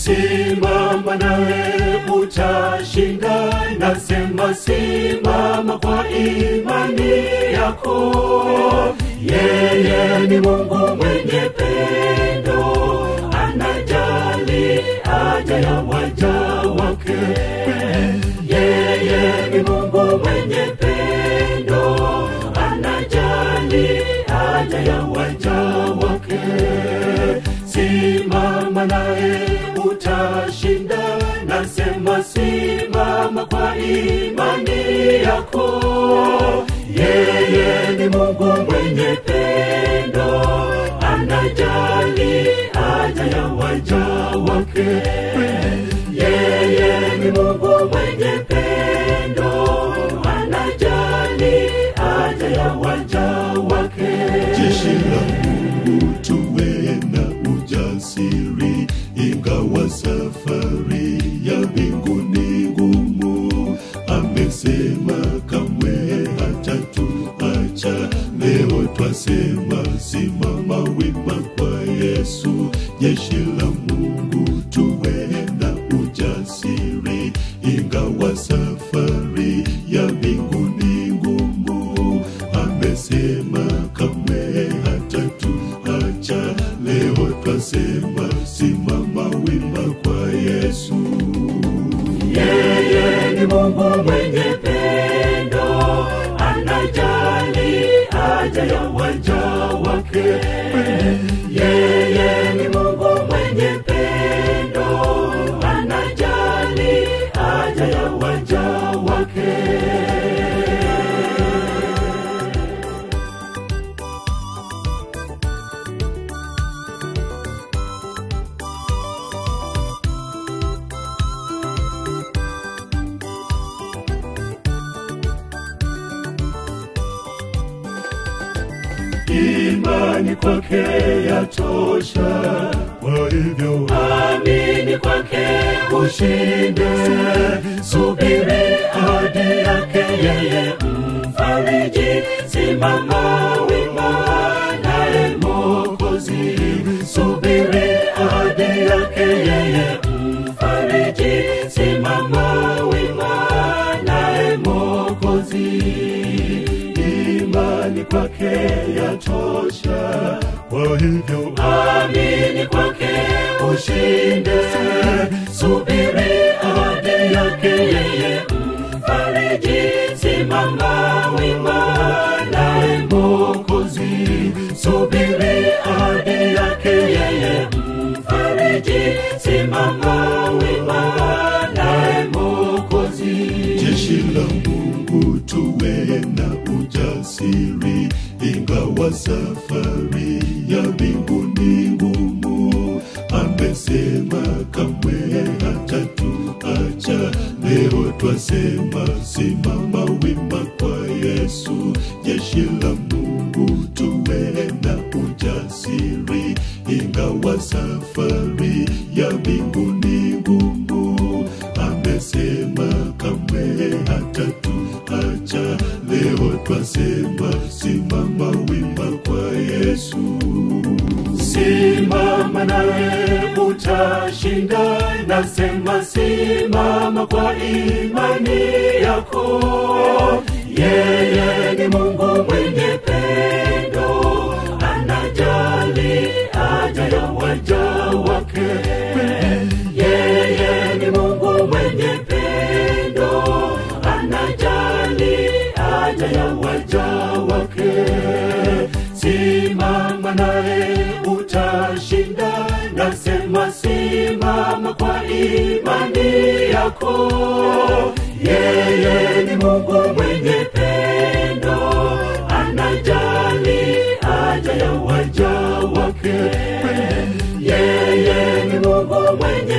simama naye utashinda nasema simama kwa imani yako yeye ni mungu mwenye pendo anajali haja ya waja wake yeye ni mungu mwenye pendo anajali haja ya waja wake simama naye utashinda nasema simama kwa imani yako yeye ni mungu mwenye pendo anajali haja ya waja wake yeye ni mungu mwenye pendo anajali haja ya waja wake jeshi la Mungu tuwe na ujasiri, ingawa safari ya mbinguni ngumu. Amesema kamwe hatatuacha. Leo twasema simama wima kwa Yesu. Jeshi la Mungu tuwe na ujasiri, ingawa safari ya mbinguni ngumu. Amesema kamwe hatatuacha. Leo twasema simama wima kwa Yesu. yeye ni mungu mwenye pendo anajali haja ya waja wake yeye ni mungu mwenye pendo anajali haja ya waja wake imani kwake yatosha Kwa hivyo amini kwake ushinde subiri ahadi yake yeye mfariji simama wima naye mokozi subiri ahadi yake yeye mfariji simama wima naye mokozi imani kwake yatosha kwa hivyo amini kwake ushinde subiri ahadi yake yeye mfariji simama wima naye mokozi subiri ahadi yake yeye mfariji simama wima naye mokozi jeshi la Mungu tuwe na ujasiri, ingawa safari ya mbinguni ngumu. Amesema kamwe hatatuacha. Leo twasema simama wima kwa Yesu. Jeshi la Mungu tuwe na ujasiri, ingawa safari ya mbinguni ngumu. Amesema kamwe hatatuacha. Leo twasema simama wima kwa Yesu. simama naye utashinda nasema simama kwa imani yako yeye ni mungu mwenye pendo anajali haja ya waja wake yeye ni mungu mwenye pendo anajali haja ya waja wake simama naye utashinda nasema simama kwa imani yako yeye ni mungu mwenye pendo anajali haja ya waja wake yeye ni mungu mwenye